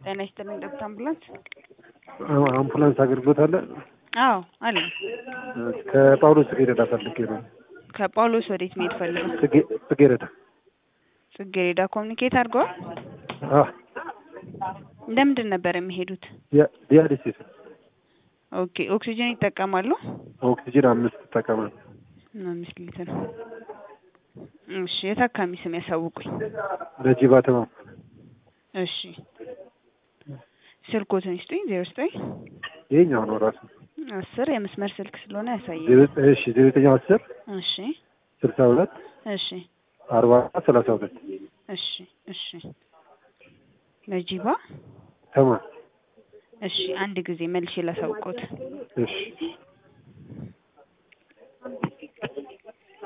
ጤና ይስጥልኝ ደብት አምቡላንስ። አምቡላንስ አገልግሎት አለ? አዎ አለ። ከጳውሎስ ጽጌረዳ ፈልጌ ነው። ከጳውሎስ ወዴት መሄድ ፈልገው? ጽጌ- ጽጌረዳ ጽጌሬዳ ኮሚኒኬት አድርገዋል። አዎ፣ እንደምንድን ነበር የሚሄዱት? ዲያ- ዲያሊሲስ ኦኬ ኦክሲጅን ይጠቀማሉ? ኦክሲጅን አምስት ይጠቀማል። አምስት ሊትር። እሺ የታካሚ ስም ያሳውቁኝ። ነጂባ ተማም እሺ ስልኮትን ይስጡኝ። ዜሮ ዘጠኝ ይሄኛው ነው ራሱ አስር የመስመር ስልክ ስለሆነ ያሳያል። ዜሮ- እሺ ዜሮ ዘጠኝ አስር እሺ ስልሳ ሁለት እሺ አርባ ሰላሳ ሁለት እሺ እሺ ነጂባ ተማም እሺ አንድ ጊዜ መልሼ ላሳውቆት። እሺ